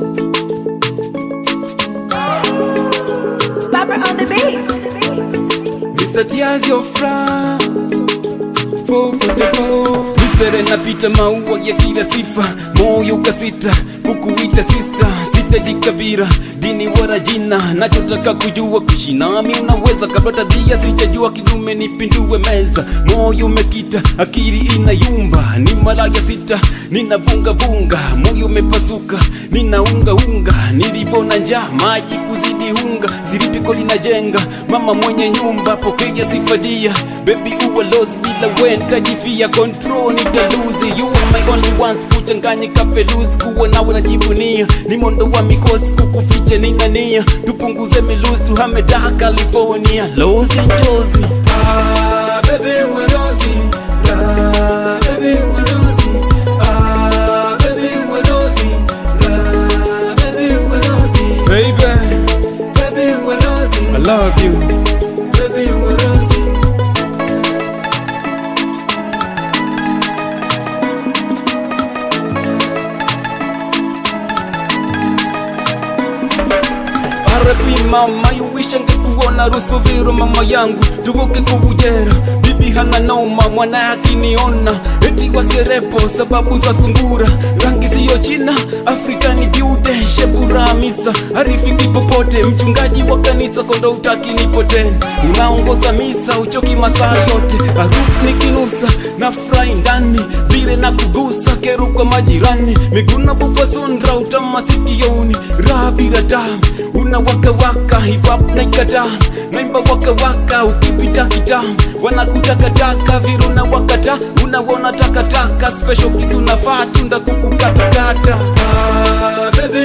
Barbara on the beat. Mr. Tears your frown Four for the four Misere napita maua ya kila sifa Moyo ukasita kukuita sister Sitajikabira dini wala jina Nachotaka kujua kuishi nami unaweza Kabla tabia sijajua kidume nipindue meza Moyo umekita akili inayumba Ni malaya sita ninavunga vunga Moyo umepasuka ninaunga unga Nilivona njaa maji kuzidi unga Zilipiko linajenga mama mwenye nyumba Pokea sifadia baby uwa lost bila we nitajifia control nitaluzi You are my only ones kuchanganyika feluzi Kuwa nawe najivunia ni mondo wa mikosi kukuficha ning'ania Tupunguze miluzi tuhame da California Los Angeles Ah baby we're lost Ah baby we're lost Ah baby we're lost Ah baby we're lost Baby Baby we're lost I love you Baby we're lost RP mama you wish angekuona rusuviro mama yangu tuvuke kubujera bibi hana noma mwana akiniona eti waserepo sababu za sungura rangi siyo china afrikani beauty shebura misa harifiki popote mchungaji wa kanisa kondo utaki nipote unaongoza misa uchoki masaa yote harufu nikinusa na furahi ndani vile na kugusa kero kwa majirani miguna bufa sundra utama sikioni raha bila damu una waka waka hip hop na ikata naimba waka waka ukipita kitamu wanakutakataka viruna wakata unawona takataka special kisu nafaa tunda kukukatakata ah, baby